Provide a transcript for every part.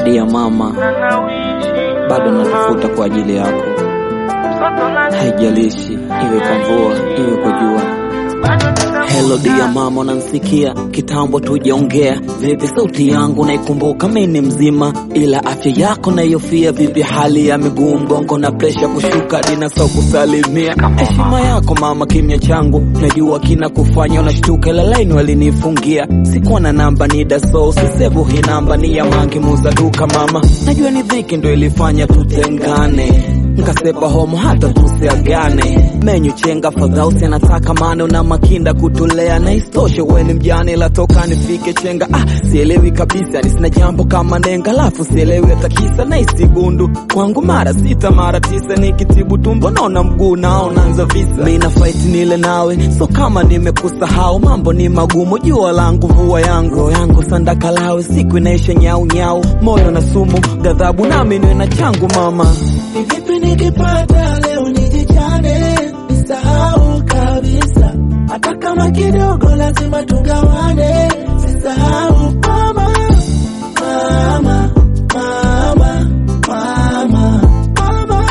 Dia mama, bado natafuta kwa ajili yako, haijalishi iwe kwa mvua iwe kwa jua. Hello dia mama, unansikia? Kitambo tujaongea. Vipi sauti yangu naikumbuka? Mimi ni mzima, ila afya yako naiyofia. Vipi hali ya miguu, mgongo na presha kushuka, dina sau kusalimia. Heshima yako mama, kimya changu najua kina kufanya unashtuka, ila laini walinifungia. Sikuwa na namba ni daso, sisevu hii namba ni ya mangi muza duka mama. Najua ni dhiki ndo ilifanya tutengane nkasepa homo hata tusiagane menyu chenga fadhausi anataka mane na makinda kutulea na istoshe weni mjane la toka nifike chenga ah, sielewi kabisa ni sina jambo kama nenga lafu sielewi hata kisa na isigundu kwangu mara sita mara tisa nikitibu tumbo naona mguu nao nanza visa mina fight nile nawe so kama nimekusahau mambo ni magumu jua langu vua yangu roho yangu sandakalawe siku inaisha nyau nyau moyo na sumu ghadhabu nami niwe na changu mama Ni vipi nikipata leo nijichane, nisahau kabisa, hata kama kidogo lazima tugawane, sisahau mama, mama, mama, mama, mama,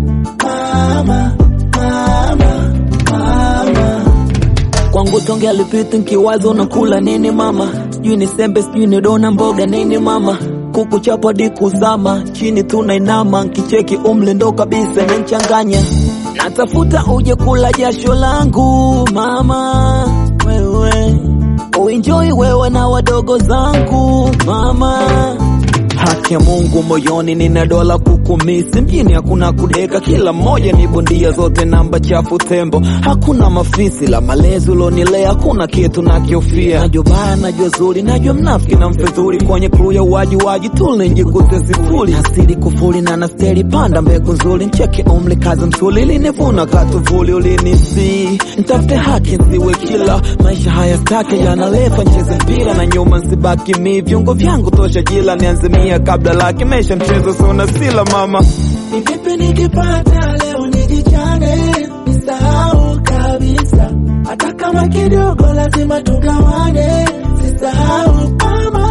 mama, mama, mama. kwangu tonge alipita nkiwazo nakula nini mama sijui ni sembe sijui ni dona mboga nini mama kuku chapo hadi kuzama chini tunainama nkicheki umle ndo kabisa nenchanganya natafuta uje kula jasho langu mama wewe uenjoi wewe na wadogo zangu mama haki ya Mungu moyoni, nina dola kukumisi mjini, hakuna kudeka, kila mmoja ni bondia, zote namba chafu tembo, hakuna mafisi la malezi ulonilea, hakuna kitu nakiofia. Najua baya, najua zuri, najua mnafiki na mfedhuri, kwenye kru ya uwaji waji tulinjikute sifuri, asili kufuri na nasteri, panda mbegu nzuri, ncheke umli kazi msuli, linivuna katuvuli, ulinisi ntafute haki nsiwe kila maisha haya stake yanalefa, ncheze mpira na nyuma nsibaki mi, viungo vyangu tosha jila, nianze mia kabla laki, mesha mchezo sona sila mama Ni vipi nikipata leo nijichane, nisahau kabisa, hata kama kidogo lazima tugawane, sisahau mama,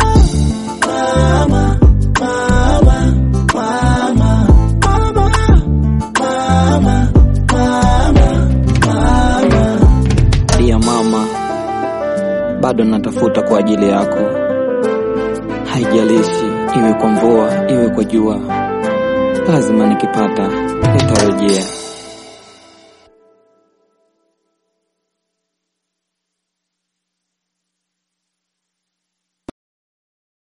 mama, mama, mama, mama, mama, mama, mama. Dia mama, bado natafuta kwa ajili yako, haijalishi iwe kwa mvua iwe kwa jua, lazima nikipata nitarejea.